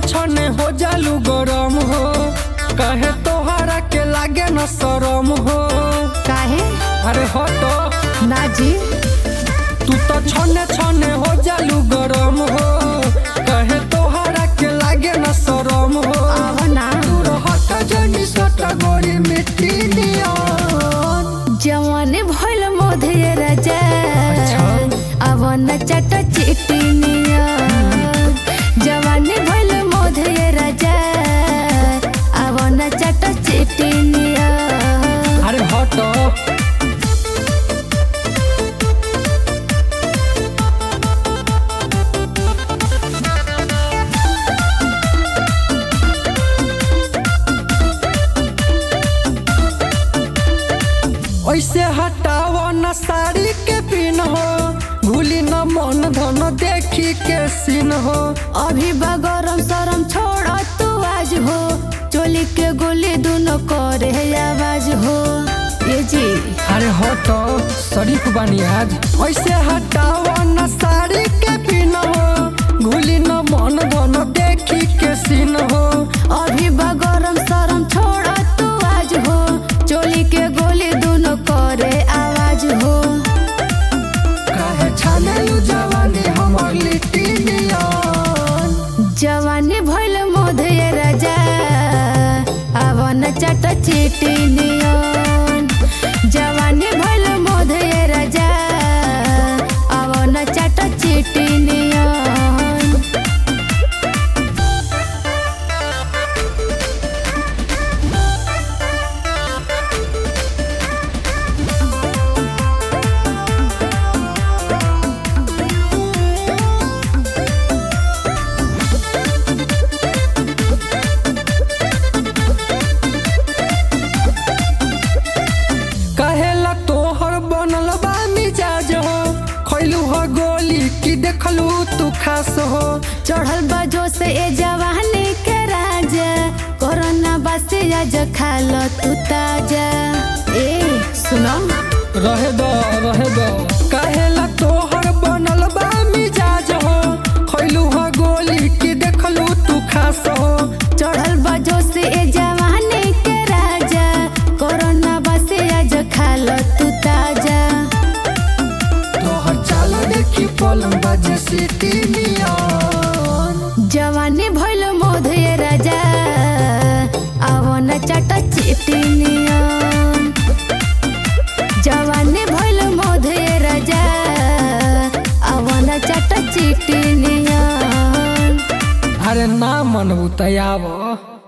छने हो जालू गरम हो कहे तोहरा के लागे न शरम हो काहे अरे हटो ना जी तू तो छने छने हो जालू गरम हो कहे तोहरा के लागे न शरम हो आव ना तू रहत जनी सट गोरी मिट्टी नियन जवान भइल मोधे राजा अच्छा। अब न चट चिटिनिया जवान भइल मोधे राजा अब न चट चिटिनिया अरे हटो ऐसे हटाओ न साड़ी के पिन हो भूली न मन धन देखी के सीन हो अभी बगरम सरम छोड़ तू आज हो चोली के गोली दोनों करे आवाज हो ये जी अरे हटो शरीफ बानी आज ऐसे हटाओ न साड़ी के पिन हो भूली न मन धन देखी के सीन हो अभी बगरम सरम छोड़ तू आज हो चोली के गोली दोनों करे आवाज हो काहे छानेलु जवानी हमर लिट्टी नियन जवानी भइल मोधे राजा अब न चट चिटी नियन जवानी भइल मोधे राजा अब न चट चिटी नियन कहेला तोहर बनल बा मिजाज हो खैलू हो गोली की देखलू तू खास हो चढ़ल बजो से ए जवानी के राजा कोरोना बसे आज खाल तू ताजा ए सुनो रहे दो रहे दो कहेला तोहर बनल बा मिजाज हो खैलू हो गोली की देखलू तू खास हो चढ़ल बजो से ए जवानी के राजा कोरोना बसे आज खाल तू ताजा तोहर चाल देखी पलम बजे सिटी नियन जवानी भइल मोधे राजा अब न चट चिटी नियन जवानी भइल मोधे राजा अब न चट चिटी नियन अरे ना मनबू तयाब